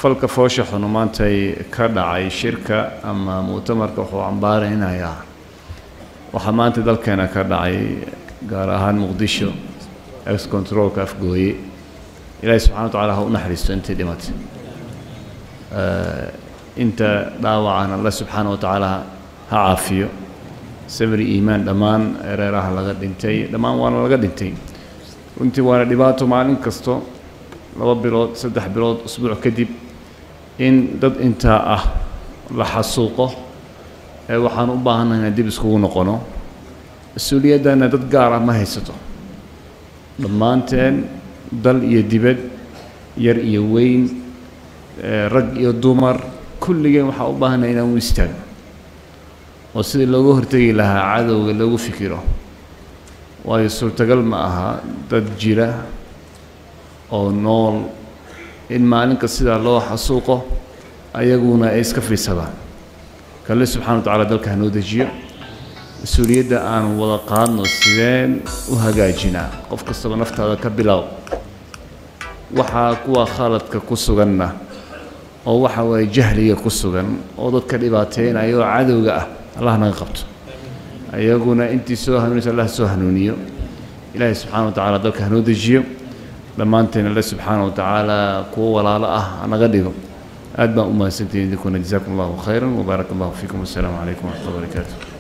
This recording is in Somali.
falka foosha xunu maantay ka dhacay shirka ama mu'tamarka wuxuu cambaaraynayaa waxaa maanta dalkeena ka dhacay gaar ahaan muqdisho ex controlka afgooye ilaahi subxana wa tacaala ha u naxariisto intii dhimatay inta dhaawacan alle subxaana wa tacaala ha caafiyo sabri iimaan dhammaan ereeraha laga dhintay dhammaan waana laga dhintay runtii waana dhibaato maalin kasto laba bilood saddex bilood usbuuc kadib in dad intaa ah la xasuuqo ee waxaan u baahannahay inaan dib iskugu noqono mas-uuliyaddana dad gaar ah ma haysato dhammaanteen dal iyo dibad yar iyo weyn rag iyo dumar kulligeen waxaa u baahannahay inaan u istaagno oo sidii looga hortegi lahaa cadowga loogu fikiro waayo suurtagal ma aha dad jira oo nool in maalinka sidaa loo xasuuqo ayaguna ay iska fiidsadaan kalle subxana wa tacala dalka hanoo dejiyo mas-uuliyadda aan wada qaadno sideen u hagaajinaa qof kastaba naftaada ka bilow waxaa kuwa khaladka ku suganna oo waxa waaye jahliga ku sugan oo dadka dhibaateynaya oo cadowga ah allah naga qabto ayaguna intii soo hanuunaysa allah soo hanuuniyo ilaahay subxana wa tacala dalka hanoo dejiyo dhammaanteen alle subxaana wa tacaala kuwo walaalo ah naga dhigo aad baan u mahadsantihin idinkuna jazakum allahu khayran wbaarak allahu fiikum wassalaamu calaykum waraxmat ullah barakaatu